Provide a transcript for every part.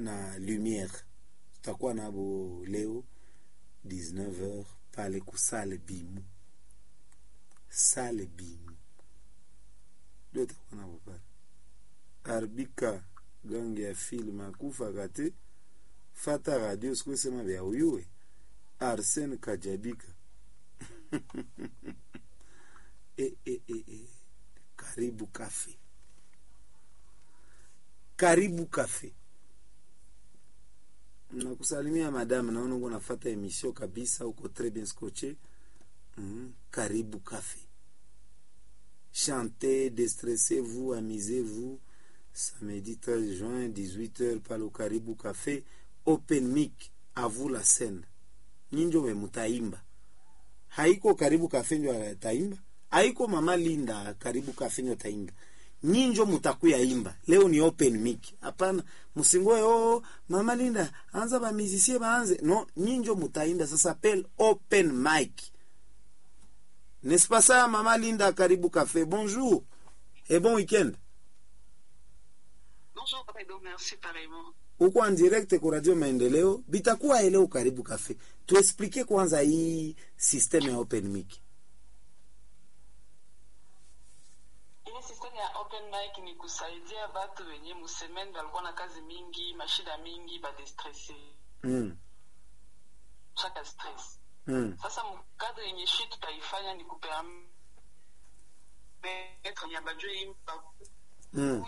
na lumiere tutakuwa nabo leo 19h pale kusale bimu sale bimu ndio tutakuwa nabo pale arbika gange ya film akufa kate fata radio sikusema vya uyuwe arsene kajabika e, e, e, e. karibu kafe karibu kafe nakusalimia madame naona uko nafata emission kabisa uko très bien scotché mm. karibu kafe chantez déstressez-vous amusez-vous samedi 13 juin 18h pale karibu cafe open mic à vous la scène nyinjo we mutaimba haiko karibu cafe njo taimba haiko mama linda karibu cafe njo taimba nyinjo mutakuya imba leo ni open mic hapana msingoe oh mama linda anza ba musicien baanze no nyinjo mutaimba sasa pel open mic n'est-ce pas ça mama linda karibu café bonjour et bon week-end Bonjour, Papa merci pareillement. uko en direct ku radio maendeleo bitakuwa eleo karibu cafe tuexplike kwanza hii system ya open mic Ile system ya open mic ni kusaidia watu wenye musemeni walikuwa na kazi mingi, mashida mingi, badestresse mm. chaka stress. Mm. Sasa mkadri yenye shi tutaifanya ni kupermettre ya bajue imba Mm.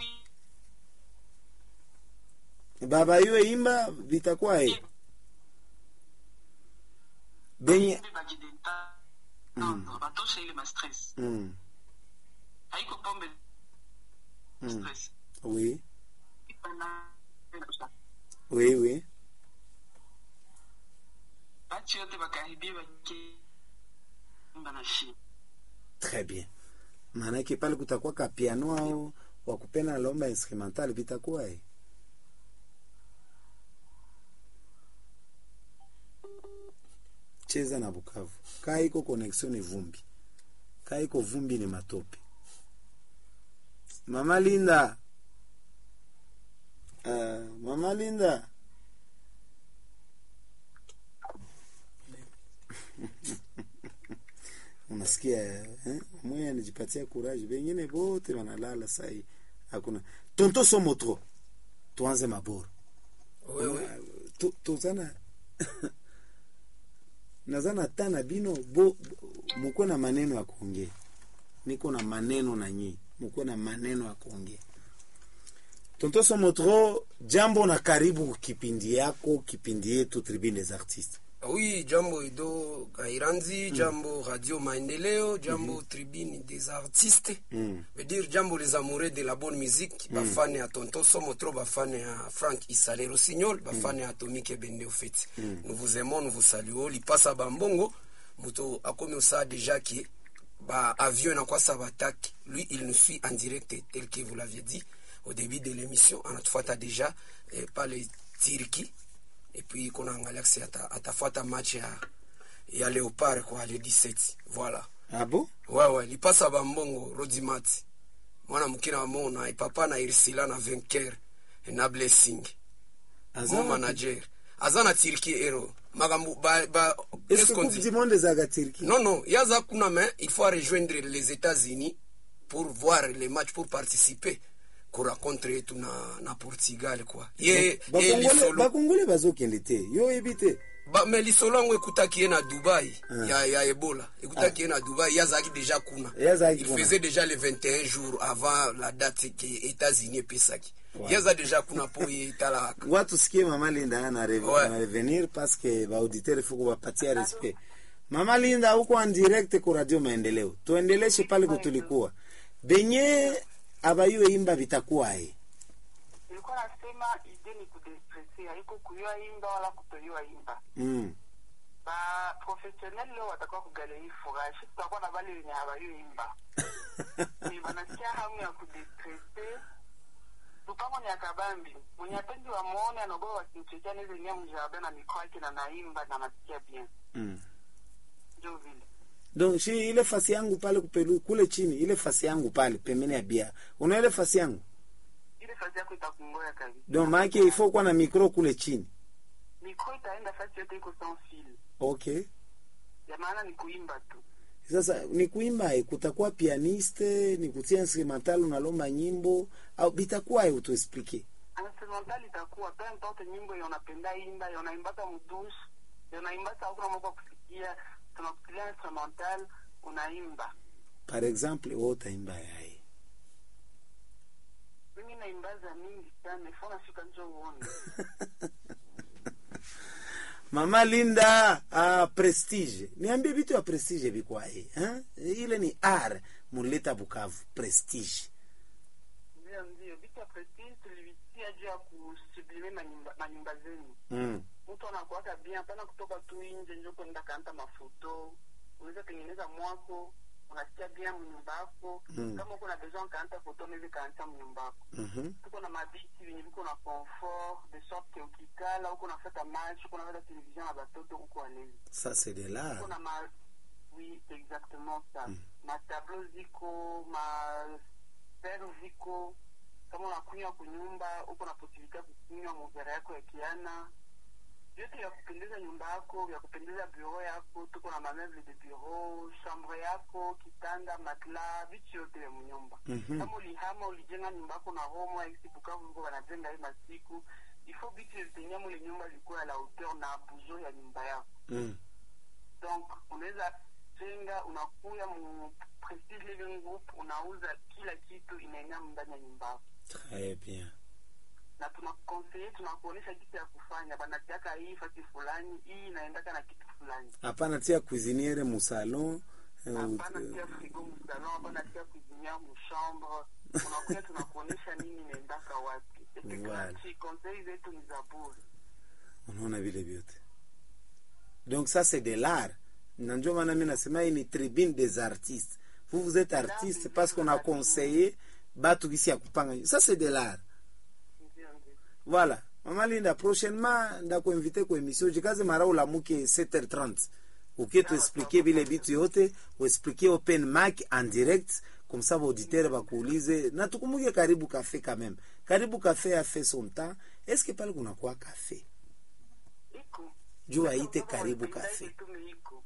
baba iwe imba vitakuwa e benye bajideta Mm. batosha ile mastress mm. haiko pombe Mm. stress oui Iko na- oui oui batu yote bakaribie bakiimba na shi très bien maanake pale kutakuwa ka piano au wakupena lomba instrumental vitakuwa e cheza na Bukavu. Kaa iko connexion ni vumbi, kaa iko vumbi ni matope. Mama Linda, uh, Mama Linda unasikia eh? Mwe anajipatia courage, wengine wote wanalala sai, hakuna tonto somotro. Tuanze maboro wewe Tu- tuzana nazana tana bino bo, bo muko na maneno ya kuongea, niko na maneno na nyinyi, muko na maneno ya kuongea. Tonto Somotro, jambo na karibu kipindi yako, kipindi yetu Tribune des Artistes. oui jambo edo kairanzi jambo radio maendeleo jambo tribune des artistes Mm. veut dire jambo les amoureux de la bonne musique bafane ya tonton somotro bafane ya frank isale rossignol bafane ya atomique ebende ofeti nous vous aimons nous vous saluons lipasa bambongo moto akomi osala déjà ki baavion enakwasa batake lui il nous suit en direct tel que vous l'aviez dit au début de l'émission anatufuata déjà eh, pale turki et puis kuna angalia kisi ata- atafuata match ya, ya leopard kwa le 17 voilà Ah bon? wewe lipasa bambongo rodimati mwana mukina wa mona ipapa na irsila na vainqueur na blessing Aza mon wapi? manager aza na turki ero makambo ba, ba, Est-ce qu'est-ce que qu'on Coupe dit du Monde ezaga Turquie? non non yaza kuna mais il faut rejoindre les états-unis pour voir les matchs pour participer kurencontre yetu na, na portugal quoi ye, ye Bakongole lisolo bakongole bazokende te yo oyebi te ba, me lisolo yango ekutaki ye na dubai Ah. ya, ya ebola ekutaki ye na dubai ye azalaki déjà kuna Ye azalaki il kuna. faisait déjà les 21 jours avant la date ke états-unis epesaki Wow. ye aza déjà kuna mpo ye etalaka ngoa tusikie mama linda ana re- Ouais. ana revenir parce que baauditeur fuko bapatia respect mama linda uko en direct ku radio maendeleo tuendeleshe pale kutulikuwa benye abayue imba vitakuwae nilikuwa nasema ide ni kudestresi haiko kuyua imba wala kutoyua imba mm. ba professionnel leo watakuwa kugaleri furaha shi tutakuwa na bale wenye habayue imba ni banasikia hamu ya kudestrese lupango ni akabambi mwenye apendi wamwone anaogoa wasimchekia nizengia mjarabe na mikoa yake na naimba na nasikia bien mm. ndio vile donc shi ile fasi yangu pale kupelu kule chini ile fasi yangu pale pembeni ya bia una ile fasi yangu ile ile fasi yako itakungoya kabisa donc maake ifo kuwa na mikro kule chini mikro itaenda fasi yote iko sans fil okay ya maana ni kuimba tu sasa ni kuimba eh, kutakuwa pianiste ni kutia instrumental unalomba nyimbo au bitakuwa eh, utuexplike instrumental itakuwa peu importe nyimbo yenye unapenda imba yenye unaimbaka mdushe yenye unaimbaka hakuna mambo ya kusikia tunakutilia instrumental unaimba par exemple wewe utaimba yaye mimi naimbaza mingi sana ifo nafika njo uone mama linda ah, prestige niambie vitu ya prestige vikwaye eh? ile ni r muleta bukavu prestige ndio ndio vitu ya prestige tulivitia juu ya kusublime manyumba, manyumba zenu mm. mtu anakuwaka bien hapana kutoka tu nje njo kwenda kanta mafoto unaweza tengeneza mwako unasikia bien mnyumba yako Mm. kama uko na besoin kaanta foto unaweza kaanta mnyumba yako mhm. tuko na mabiti venye viko na confort de sorte ukikala uko nafata match uko nafata television na batoto uko alezi ça c'est de l'art uko na ma oui c'est exactement ça ma tableau ziko ma fer ziko kama unakunywa kunyumba uko na posibilite ya kukunywa muvera yako ya kiana vyote vya kupendeza nyumba yako vya kupendeza bureau yako tuko na mameuble de bureau chambre yako kitanda matla vitu yote vya mnyumba Mhm. kama ulihama ulijenga nyumba yako na homo aisi bukavu viko wanajenga hii masiku ifo vitu vitenye mule nyumba vilikuwa ya la hauteur na buzo ya nyumba yako mm. donc unaweza jenga unakuya mu prestige living group unauza kila kitu inaenea ndani ya nyumba yako très bien na tunakonseye tunakuonyesha kitu ya kufanya banatiaka hii fasi fulani hii inaendaka na kitu fulani hapana tia cuisiniere musalon eh, hapana ut- tia frigo msalon hapana tia kuzinia mchambre unakuya tunakuonyesha nini inaendaka wapi Voilà. konsei zetu ni za bure unaona vile vyote donc ça c'est de l'art na ndio maana mi nasema hii ni tribune des artistes vous vous êtes artiste parce qu'on a conseillé batu kisi ya kupanga ça c'est de l'art ndio ndio voilà mama linda prochainement ndakuinvite ku émission jikaze mara ulamuke 7h30 ukie tuexplike vile vitu yote uexplike open mic en direct comme ça baauditeur bakuulize na tukumuke karibu cafe quand même karibu cafe a fait son temps est ce que pale kunakuwa cafe iko juu aite Kama karibu wanapenda cafe yetu meiko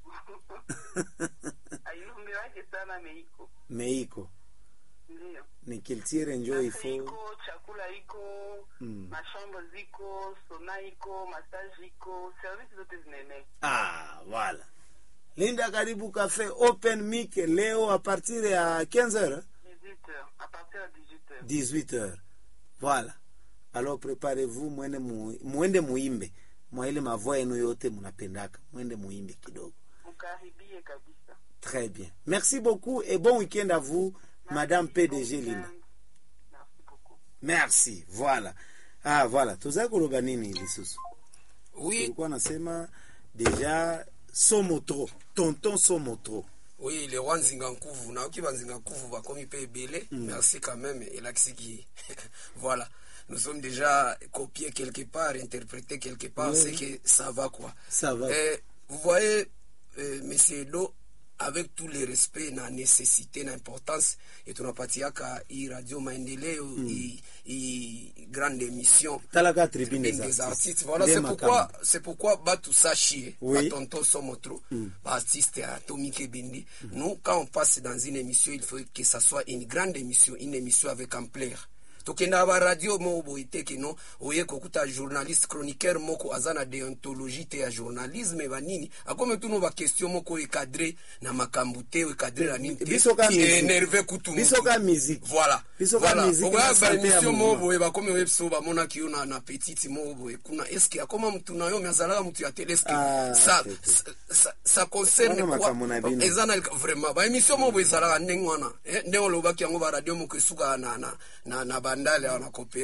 ayumbi wake sana meiko meiko ndio ni kiltire njo Cafe ifo iko chakula iko Mm. mashambo ziko sona iko massage iko service zote zinaenea ah voilà linda karibu cafe open mic leo a partir ya 15h 18h à partir de 18h 18h voilà alors préparez-vous mwende mu, mwende muimbe mwa ile mavoa yenu yote munapendaka mwende muimbe kidogo mkaribie kabisa très bien merci beaucoup et bon week-end à vous madame Merci pdg beaucoup, linda merci beaucoup merci voilà ah voilà tozali koloba nini lisusu oui tulikuwa nasema deja somotro tonton somotro oui le roi nzinga nkuvu nayoki banzinga nkuvu bakomi mpe ebele merci quand même elakisiki voilà nous sommes déjà copiés quelque part interprétés quelque part Oui. c'est que ça va quoi Ça va. Euh, vous voyez euh, monsieur Edo avec tout le respect na nécessité na importance et tunapatiaka hii radio maendeleo hii hii grande émission talaka tribune Tribune des des artistes artistes. Voilà, Nde c'est pourquoi, makambo. c'est pourquoi Batu Sachi, Oui. Tonton Somotro, artiste à Tommy Kebendi. Nous, quand on passe dans une émission, il faut que ça soit une grande émission, une émission avec ampleur. tokenda ba radio moko boye te keno oye kokuta journaliste chroniqueur moko aza na deontologie te ya journalisme banini akome tuno baquestion moko ekadre na makambo te ekadre na nini te Biso ka musique. énerve kutu Biso mutu. ka musique. voilà Biso ka voilà musique na okoya santé ya baémission mouvement. moko boye bakomi oye biso bamonaki yo na, na petite moko boye kuna eske akoma mutu na yo me azalaka mutu ya tele eske Ah, ça, te, te. ça, ça, ça concerne Wana quoi makambo na bino. eza na vraiment baémission moko boye ezalaka ndenge wana eh, ndenge olobaki yango baradio moko esukaka na, na, na, na bandale awa na coopérance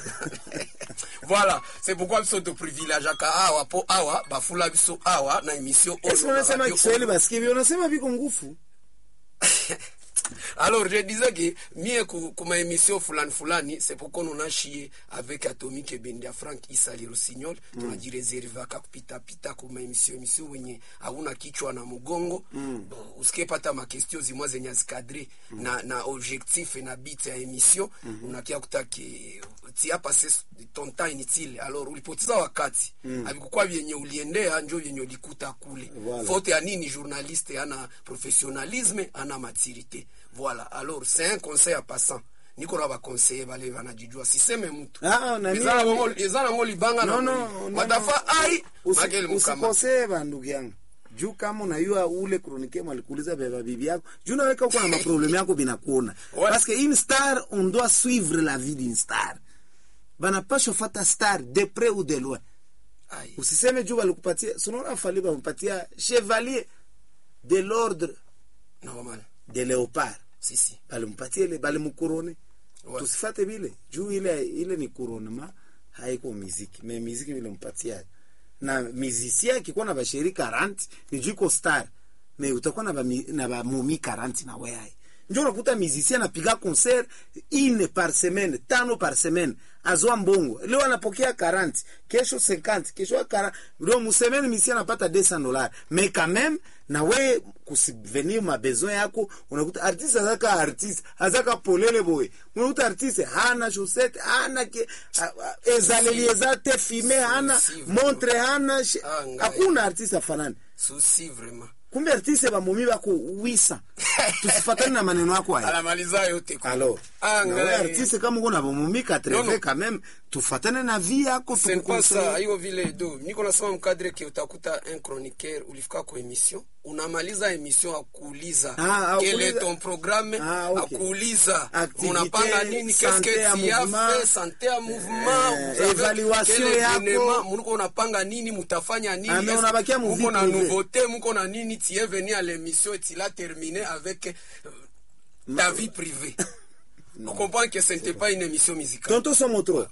voilà c'est pourquoi biso toprivilégiaka awa po awa bafula biso awa na émission oyo Esi na unasema radio Kiswahili basikie vile unasema viko ngufu. alors je disais que mie ku- kuma émission fulani fulani c'est pourquoi on chié avec atomique ebende ya frank isali rosignol mm. tunajireservaka kupitapita kuma émission émission wenye hauna kichwa na mgongo mm. usikepata makestio zimwa zenye azikadre mm. na, na objectif na bit ya émission mm -hmm. unakia kutake tia passe ton temps inutile alors ulipoteza wakati mm. avikukuwa vyenye uliendea njo vyenye ulikuta kule Voilà. faute ya nini journaliste ana professionnalisme ana maturité voilà alors c'est un conseil à passant niko na baconseiller bale banajijua siseme mtu Ah, na Eza mimi- nango- eza nango libanga No, na no, moli. no, watafa no. ai Usi- makeli mukama usikosee bandugu yangu juu kama unayua ule kronike mwalikuuliza beba bibi yako juu naweka uko na maprobleme yako binakuona Ouais. parce que une star on doit suivre la vie d'une star banapashwa fata star de près ou de loin Ai. usiseme juu walikupatia sunaona fali bampatia chevalier de l'ordre normal de léopard si si balimpatia ile balimukurone Ouais. tusifate vile juu ile ile ni kuronema haiko miziki me miziki vile mpatia na mizisia akikuwa na basheri 40 ni juu iko star me utakuwa na bami- na bamumi 40 na weai njo unakuta mizisia anapiga concert ine par semaine tano par semaine azoa mbongo leo anapokea 40 kesho 50 kesho 40 leo musemeni misia anapata 200 dollars mais quand même na we kusubvenir mabesoin yako unakuta artiste azaka artiste azaka polele boye unakuta artiste hana chaussette hana ke a- a- ezaleli eza te filme hana Si, montre hana shi- Ah, ngai. hakuna artiste afanani souci vraiment kumbe artiste bamomi bako wisa tusifatani na maneno yako haya anamaliza yote kwa- alors Ah, na we ngai. artiste kama uko na bamomi 80 Non, non. quand même tufatane na vie yako C'est pas ça tukukonseille. hiyo vile do niko nasema mkadre ke utakuta un chroniqueur ulifika kwa emission unamaliza emission akuuliza Ah, quel akuuliza- est ton programme Ah, okay. akuuliza Activité, unapanga nini qu'est-ce santé que ya tu as mouvement, fait santé ya mouvement eh, vous avez évaluation quel yako. événement, muko unapanga nini mutafanya nini Ah, mais Est-ce unabakia que mu muko vie na privée. nouveauté muko na nini tu es venu à l'émission et tu l'as terminé avec euh, ta vie privée on comprend que ce n'était pas une émission musicale tonto somotro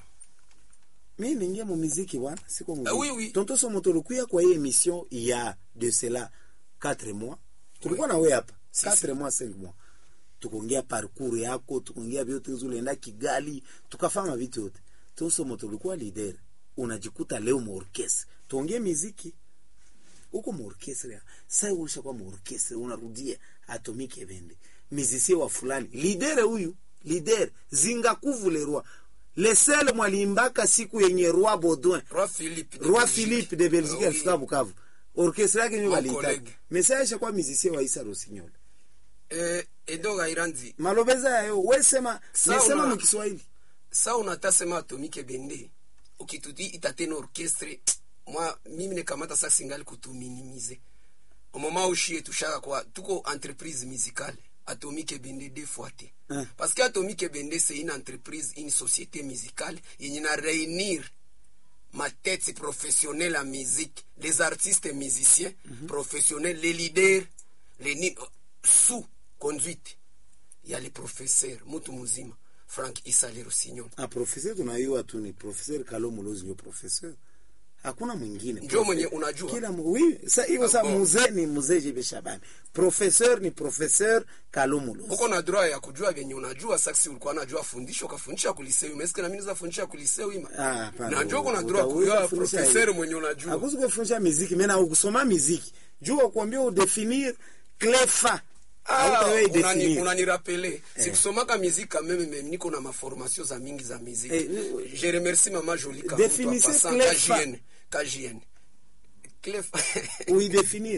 mi ningia mu miziki bwana siko mu Ah, oui, oui. tonto somotro kuya kwa hii emission ya de cela 4 mois tulikuwa na wewe hapa Si, 4 si. mois 5 mois tukuongea parcours yako tukuongea vyote ulienda Kigali tukafanya vitu yote tonto somotro ulikuwa leader unajikuta leo mu orchestre tuongee miziki huko mu orchestre sasa ulisha kwa mu orchestre unarudia atomike evende mizisie wa fulani lidere huyu lider zinga kuvulerwa lesele mwalimbaka siku yenye roi baudouin Roi Philippe de roi Belgique. philippe de belgique Ah, alifika oui. bukavu orchestre yake nyo Mon waliitaka collègue. mesa ishakuwa mizisie wa isa rosignol Eh, edo gairandi malobeza yayo wesema Sawa. nesema mu kiswahili sa unatasema atomike bende ukituti itatena orchestre mwa mimi nekamata sa singali kutuminimize omoma ushie tushaka kwa tuko entreprise musicale atomike bende deux fois te Hein. parce que atomike bende c'est une entreprise une société musicale yenye na réunir ma tête professionnelle en musique les artistes musiciens professionnels les leaders les ni sous conduite ya le professeur mutu muzima frank isale rosignon ah professeur tunayua tu ni professeur kalo mulozi ndio professeur hakuna mwingine Ndio mwenye unajua? kila mu- oui sa hiyo Ah, sa bon. mzee ni mzee Jebe Shabani professeur ni professeur kalo mulozi uko na droit ya kujua vyenye unajua saksi ulikuwa najua fundisho ukafundisha kuliseu meske na mimi naweza fundisha kuliseu ima Ah, hapana. najua uko na Uta- droit kujua utafundisha professeur hivi. mwenye unajua Hakuzi kufundisha miziki mena ukusoma miziki jua kuambia udefinir clefa Ah, Hautawahi unani- definir. unanirapele sikusomaka miziki meme meme niko na maformation za mingi za miziki Eh, ni- je remercie mama Jolie Kamutu Définissez en passant, Clefa. KJN KJN Clefa uidefinir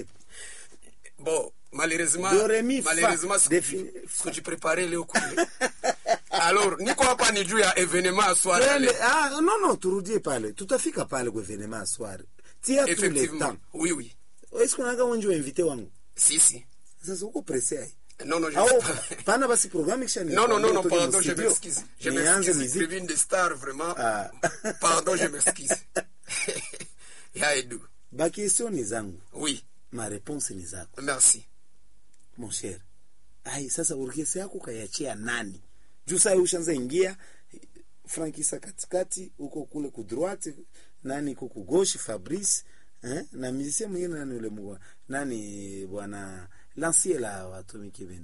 bon malheureusement Do, re, mi, fa. malheureusement siku- Défini- sikujiprepare leo kule alors niko hapa ni juu ya evenement ya soir ya Twende, leo. ah, no no turudie pale tutafika pale kwa evenema aswari tia tu le effectivement temps oui oui esikunaga wenji wa invité wangu si si sasa uko presse ai non non je au sais pas. pana basi programme kisha ni non non non non toke pardon mu je studio. m'excuse je Nianze m'excuse muziki. Tribune des stars vraiment Ah. pardon je m'excuse ya Edu ba question ni zangu oui ma réponse ni zako merci mon cher ai sasa orkestra yako kayachia nani juu saa ushanza ingia frankisa katikati huko kule ku droite nani iko ku gauche fabrice eh? na musicien mwingine nani ule mwa nani bwana lancier la watomiki bende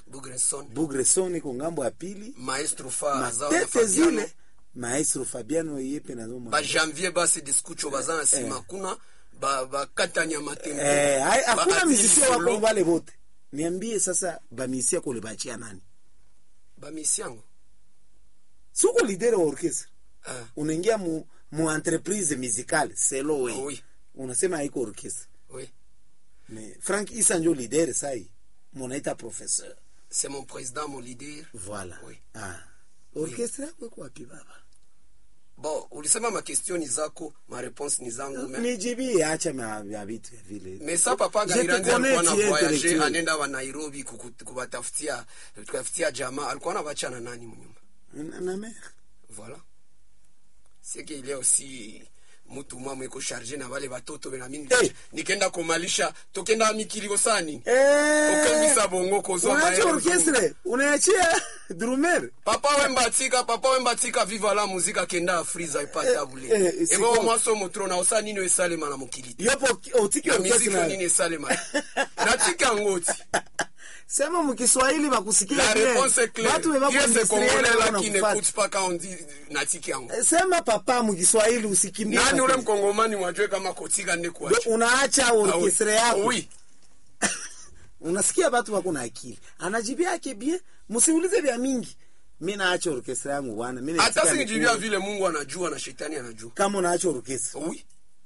bugreson bugreson iko ngambo ya pili maestro fa aza na matete Fabiano. zile maestro fabiano yepe nazo mwa- bajanvier basi diskucho baza na nsima kuna ba- bakatani ya matempo Eh, hai- hakuna Ba- mizisia wako solo. vale vote niambie sasa bamisia kule bachia nani bamisiango siko lidere wa orchestre Ah, unaingia mu, mu entreprise musicale selo we Oui. unasema haiko orchestre oui mais frank isa njo lidere sai munaita professeur c'est mon président mon leader voilà Oui. ah. orchestre yako iko wapi baba bon ulisema makestioni zako mareponse ni zangu me nijibie acha ma- ya vitu ya vile mais sa papa Je te gairanzi alikuwa na connais, tu es voyage intellectuel. anenda wa nairobi kuku- kuwatafutia kutafutia jamaa alikuwa na bachana nani mnyumba na, na mer voilà c'est que il y a aussi mutu mwa mweko charge na wale batoto bena mimi Eh. nikenda komalisha tokenda mikili kosani Eh, okambisa bongo kozwa unaacha maero orchestre unaachia drumer papa wembatika papa wembatika viva la muzika kenda afriza ipata bule eh, eh, ebo siko- mwaso motro na osa nini esalema na mokili te. yopo otiki na miziki orchestre nini esalema natika yango ti sema mukiswahili bakusikia la bien. réponse est claire Batu beba qui est ce kuindustriel congolais là wana qui kufuata. n'écoute pas quand on dit natika yango sema papa mukiswahili usikimbie nani ule matatizo. mkongomani wajue kama kotika nde Ndio kuacha unaacha Ah, oui. orchestre yako oui unasikia batu wako na akili anajibia yake bien musiulize vya mingi mi naacha orchestre yangu bwana mi hata naitika singijibia nikule. vile mungu anajua na shetani anajua kama unaacha orchestre oui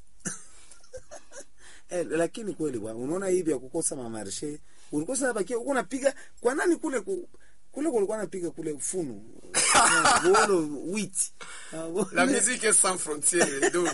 eh, lakini kweli bwana unaona hivi ya kukosa mamarshe ulikuwa sana bakia uko napiga kwa nani kule ku, kule kulikuwa napiga kule funu bolo wit la musique est sans frontiere donc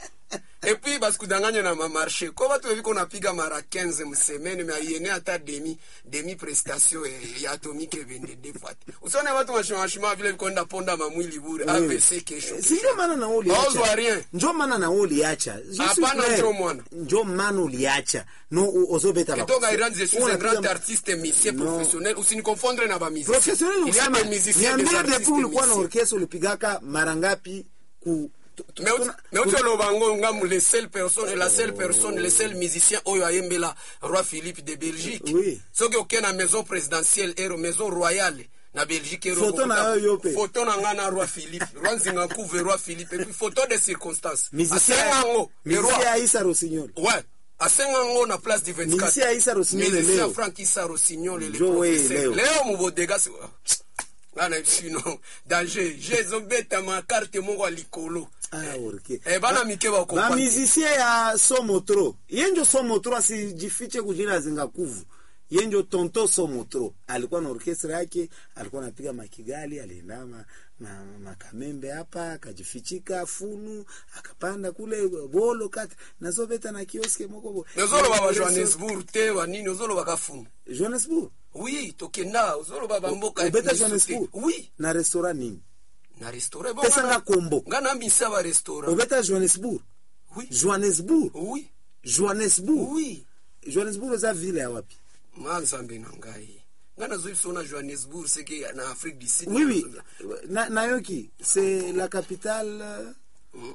et puis basikudanganya na mamarché ko batu beviko napiga mara 15 msemene me aiene ata demi demi prestation eh, ya atomique ebende defate usione batu mashimashima vile vikonda ponda mamwili bure avc kesho si ndio maana na wewe Hauzwa uliacha rien. njo maana na wewe uliacha Je suis Hapana, clair. njo mwana. njo maana uliacha no u- ozobeta Ketoka bakusi. Iran, je suis un Unapiga grand ma- artiste musicien Non. professionnel usinikonfondre na bamusicien professionnel il y a usema des musiciens des niambie artistes depuis ulikuwa na musiciens orchestre ulipigaka mara ngapi ku tu- tu- Mais tuna- mais uti oloba ngo ngamu les seules personnes la seule personne les seuls musiciens oyo ayembela roi philippe de belgique Oui. soki oke na maison présidentielle ero maison royale na belgique ero Photo na okokuta- yo yo pe. photo na nga na roi philippe roi nzinga nkuve roi philippe et puis photo de circonstance musicien asenga ngo le musicien roi Aïssa Rossignol ouais asenga ngo na place du 24 musicien Aïssa Rossignol musicien leo frank isa rossignol le Joe professeur Leo. leo mubodega si- ngana sino danger jezobeta makarte moko ya likolo ah orke Eh, bana mike bakompati. bamizisie ya somotro yenjo somotro asijifiche kujina zingakuvu yenjo tonto somotro alikuwa na orkestra yake alikuwa anapiga makigali alienda ma, ma, makamembe hapa akajifichika funu akapanda kule bolo kati nazobeta na kioske moko bo- ozoloba ba johannesburg te banini ozoloba kafunu johannesburg oui tokenda ozoloba bamboka obeta misu te. johannesburg oui na restaurant nini na restaurant Bon, Pesa ngana- nga kombo. nga nambisa ba restaurant obeta johannesburg oui johannesburg oui johannesburg oui johannesburg eza ville ya wapi manzambe na ngai nga nazoyi biso na johannesburg seke na afrique du sud Oui, oui. Na, Nayoki, c'est la capitale. euh, Mm.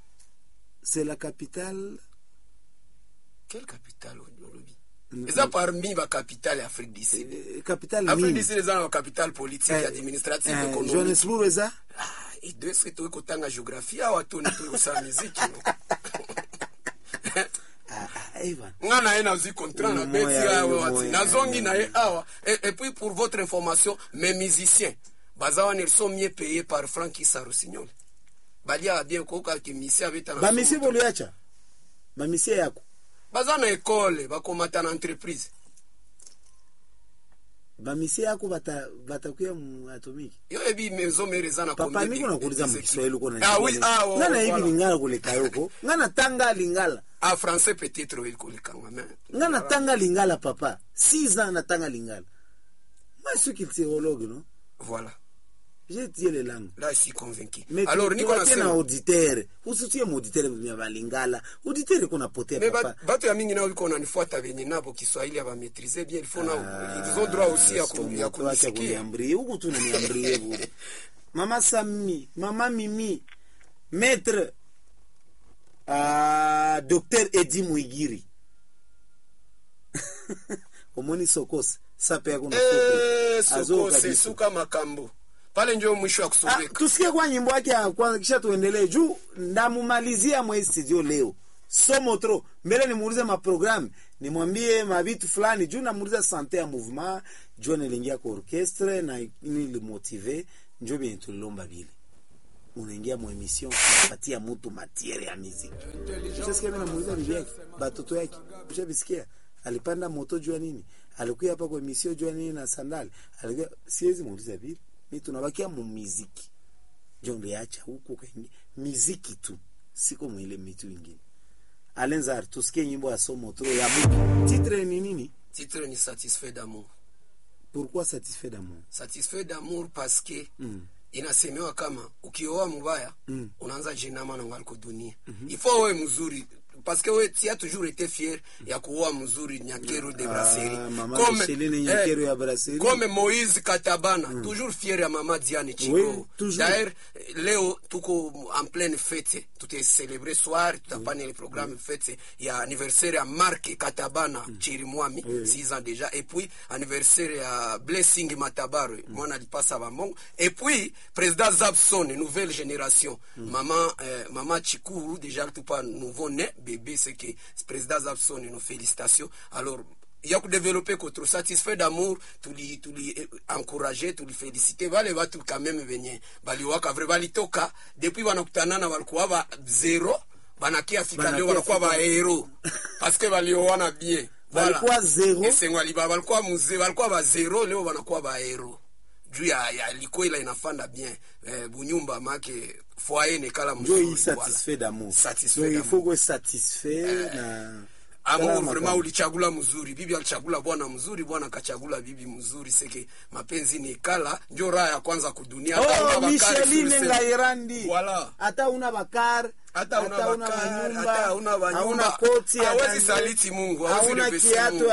C'est la capitale. quelle capitale olobi eza parmi bacapitale ya afrique du sud euh, capitale afrique nini? du sud eza na bacapitale politique Eh, administrative eh, économique Johannesburg eza edeske toyi kotanga géographie awa toni toyi kosala miziki no ah, ah, eh, bana. nga na ye nazwi contrat na Moya, beti awa moya, wati moya. nazongi na ye awa et, et puis pour votre information mes musiciens baza wana ils sont mieux payés par frank isa rossignol baliaka bien kokaki misi abeta na bamisie somo. boliacha bamisie yako baza na ekole bakomata na entreprise bamisie yako bata- batakuya mu atomiki yo yebi maison mare eza na papa combien niko de- nakuuliza de- de- mukiswahili uko Ah oui, ah, oh, ngana hivi voilà. lingala kuleka yoko ngana tanga lingala ah français peut-être oyo kolikanga mais ngana tanga lingala papa six ans natanga lingala moi je suis culturologue non voilà j'ai étudié les langues là je suis convaincu Mais alors tu- niko tuwatie na nasema auditere usitie muauditere vya balingala auditere kuna potea me papa ba- bato ya mingi nao iko nanifuata venye nabo kiswahili abamaitrise bien il faut nao ils ont droit aussi ya ku- ya kunisikia kuniambrie huku tu naniambrie bure mama sami mama mimi maître uh, docteur edi mwigiri omoni sokose sape yako na Eh, yesu Azo kose kabisa. suka makambo pale njo mwisho wa Ah, kusogeka tusikie kwa nyimbo yake ya kwanza kisha tuendelee juu ndamumalizia mwe studio leo somo tro mbele nimuulize maprogramu nimwambie mavitu fulani juu namuuliza sante ya mouvement juu nilingia kwa orchestre na nilimotive njo bien tulilomba vile unaingia mu emission unapatia mtu matiere ya muziki ushasikia mimi namuuliza bibi yake batoto yake ushabisikia alipanda moto jua nini alikuwa hapa kwa emission jua nini na sandali alikuwa siwezi muuliza vile mimi tunabakia mu muziki njo niliacha huku kaingia muziki tu siko mwile mitu ingine alenzar tusikie nyimbo ya somo tro ya buki titre ni nini titre ni satisfait d'amour pourquoi satisfait d'amour satisfait d'amour parce que Mm. inasemewa kama ukioa mubaya Mm. unaanza jinama na ngaliko dunia ifo wewe mzuri parce que we tu as toujours été fier ya kuoa mzuri nyakero de brasserie Ah, mama Micheline Nyakero ya brasserie. comme Moïse Katabana toujours fier ya mama Diane Chico Oui, toujours. d'ailleurs leo tuko en pleine fête tute célébrer soir tutapana le programme fête ya anniversaire ya Mark Katabana Chirimwami Oui. 6 ans déjà et puis anniversaire ya Blessing Matabaro mwana alipasa bamongo et puis président Zabson nouvelle génération maman euh, maman Chikuru déjà tout pas nouveau né bébé c'est que président Zabson nos félicitations alors ya kudevelope kotro satisfait d'amour tuli tuli eh, encourager tuli féliciter vale watu quand même venye baliwaka vrai balitoka depuis wanakutanana walikuwa ba zero banakia fika Banakia leo wanakuwa fika. ba hero parce que balioana bien Balikuwa zero. esengwa liba balikuwa muze balikuwa ba zero leo wanakuwa ba hero juu ya, ya liko ila inafanda bien eh, bunyumba make foyer nekala njo mzuri hii satisfait d'amour Satisfait Donc, il d'amour. faut kuwe satisfait na amour Salama vraiment kama. ulichagula mzuri bibi alichagula bwana mzuri bwana akachagula bibi mzuri seke mapenzi ni kala njo raha ya kwanza kudunia Hata una oh, bakari micheline sur le- ngairandi Voilà. hata una bakar hata una bakari, hata una hauna manyumba koti hawezi hata- saliti Mungu hawezi hauna rebesi kiatu Mungu